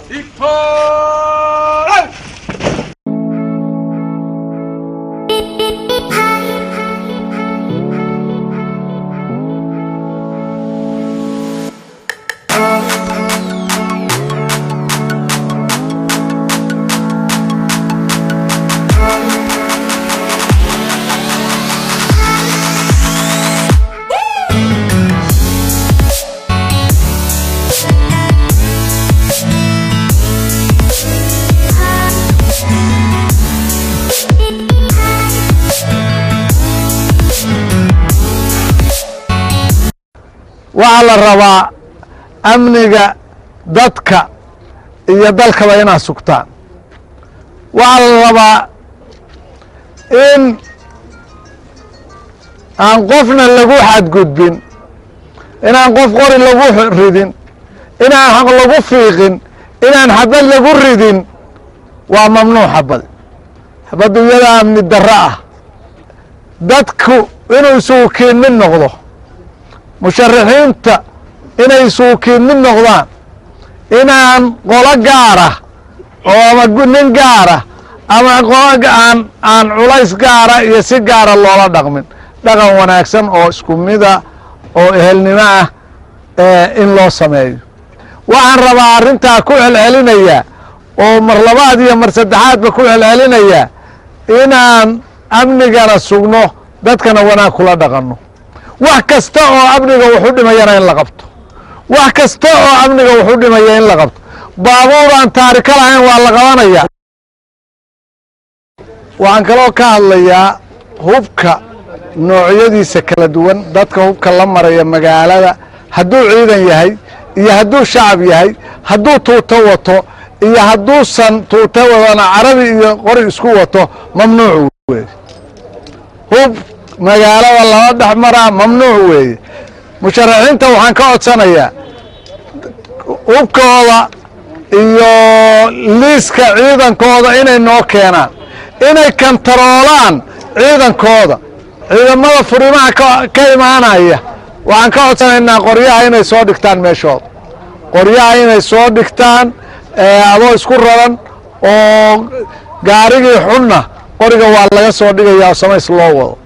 Victor! waxaa la rabaa amniga dadka iyo dalkaba inaad sugtaan waxaa la rabaa in aan qofna lagu xadgudbin inaan qof qori lagu ridin inaan xaq lagu fiiqin inaan xabad lagu ridin waa mamnuuc xabad xabaddu iyada amni darro ah dadku inuu isugu kiin mid noqdo musharaxiinta inay isugu kiin mid noqdaan inaan qolo gaara oo ama nin gaara ama qolo aan aan culays gaara iyo si gaara loola dhaqmin dhaqan wanaagsan oo isku mida oo ehelnimo ah in loo sameeyo waxaan rabaa arrintaa ku celcelinayaa oo mar labaad iyo mar saddexaadba ku celcelinayaa inaan amnigana sugno dadkana wanaag kula dhaqanno wax kasta oo amniga wuxu dhimayana in la qabto wax kasta oo amniga wuxu dhimaya in la qabto baabuur aan taarika lahayn waa la qabanaya waxaan kaloo ka hadlayaa hubka noocyadiisa kala duwan dadka hubka la maraya magaalada hadduu ciidan yahay iyo hadduu shacab yahay hadduu tuuto wato iyo hadduusan tuuto wadana carabi iyo qori isku wato mamnuuc weeye hub magaalada lala dhex maraa mamnuuc weeye musharaxiinta waxaan ka codsanayaa hubkooda iyo liiska ciidankooda inay noo keenaan inay kantaroolaan ciidankooda ciidamada furimaha ka imaanaya waxaan ka codsanaynaa qoryaha inay soo dhigtaan meeshooda qoryaha inay soo dhigtaan adoo isku raran oo gaarigii xunna qoriga waa laga soo dhigaya oo samays loo wado